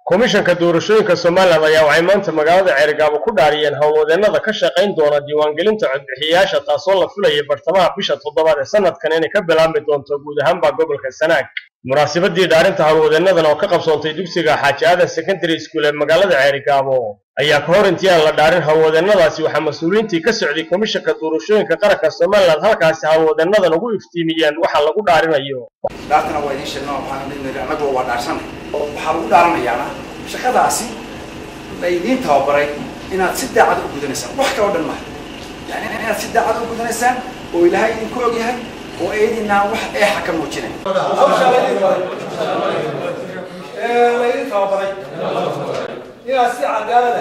komishanka doorashooyinka somalilan ayaa waxay maanta magaalada ceerigaabo ku dhaariyeen howlwadeennada ka shaqayn doona diiwaangelinta codbixiyayaasha taasoo la filaya bartamaha bisha toddobaad ee sanadkan inay ka bilaabmi doonto guud ahaanba gobolka sanaag munaasabadii dhaarinta howlwadeennadan oo ka qabsoontay dugsiga xaaji aadan secondary school ee magaalada ceerigaabo ayaa ka hor intii aan la dhaarin howlwadeennadaasi waxaa mas-uuliyiintii ka socday komishanka doorashooyinka qaranka somalilan halkaasi howlwadeennadan ugu iftiimiyeen waxa lagu dhaarinayo dhaartana waa idiin sheegna waxaan idin annagu waa dhaarsanay waxaa lagu dhaaranayaana shaqadaasi la idiin tababaray inaad si daacad u gudanaysaan wax kaloo dhan maaha yani inaad si daacad u gudanaysaan oo ilaahay idinku og yahay oo eedinaan wax eexa ka muujinayn laydin tababaray inaad si cadaalada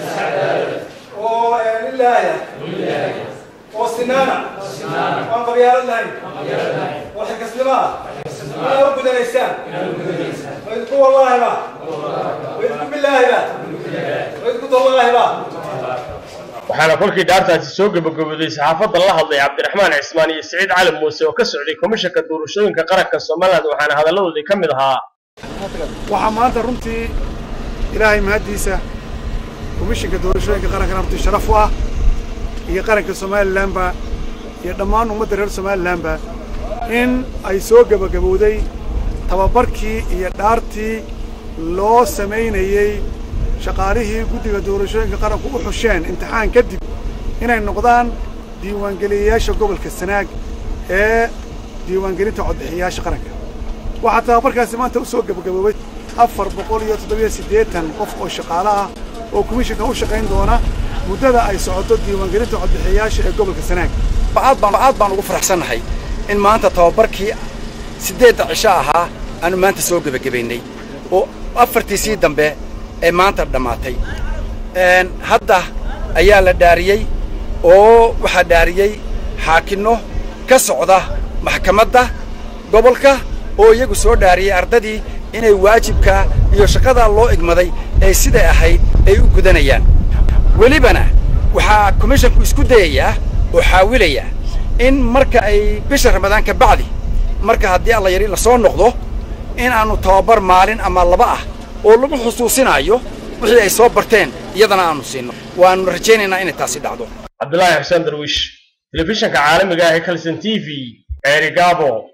oo lilaaya oo sinaana oan qabyaalad lahayn oo xilkasnimo ah inaad u gudanaysaan waydku wallaahiba waydku bilaahiba waydku dallaahiba waxaana kolkii dhaartaasi soo gebagabooday saxaafadda la hadlay cabdiraxmaan cismaan iyo siciid cali muuse oo ka socday komishanka doorashooyinka qaranka somalilan waxaana hadalladoodii ka mid ahaa waxaa maanta runtii ilaahay mahaddiisa komishinka doorashooyinka qarankana runtii sharaf u ah iyo qaranka somalilanba iyo dhammaan ummadda reer somalilanba in ay soo gebagabowday tababarkii iyo dhaartii loo samaynayey shaqaalihii guddiga doorashooyinka qaranku u xusheen imtixaan kadib inay noqdaan diiwaangeliyayaasha gobolka sanaag ee diiwaangelinta codbixiyayaasha qaranka waxaa tababarkaasi maanta u soo gebagaboobay afar boqol iyo toddobiyo siddeetan qof oo shaqaale ah oo komishinka u shaqayn doona muddada ay socoto diiwaangelinta codbixiyayaasha ee gobolka sanaag aad baan aad baan ugu faraxsannahay in maanta tababarkii siddeedda cisho ahaa aanu maanta soo gebagabaynay oo afartiisii dambe ee maanta dhammaatay hadda ayaa la dhaariyey oo waxaa dhaariyey xaakinno ka socda maxkamadda gobolka oo iyagu soo dhaariyey ardadii inay waajibka iyo shaqadaa loo igmaday ee siday ahayd ay u gudanayaan welibana waxaa komishanku isku dayayaa oo xaawilayaa in marka ay bisha ramadaan ka bacdi marka haddii alla yari la soo noqdo in aanu tababar maalin ama laba ah oo lagu xusuusinaayo wixii ay soo barteen iyadana aanu siinno waannu rajaynaynaa inay taasi dhacdo cabdulaahi xuseen darwiish telefishanka caalamiga ah ee kalson t v ceerigaabo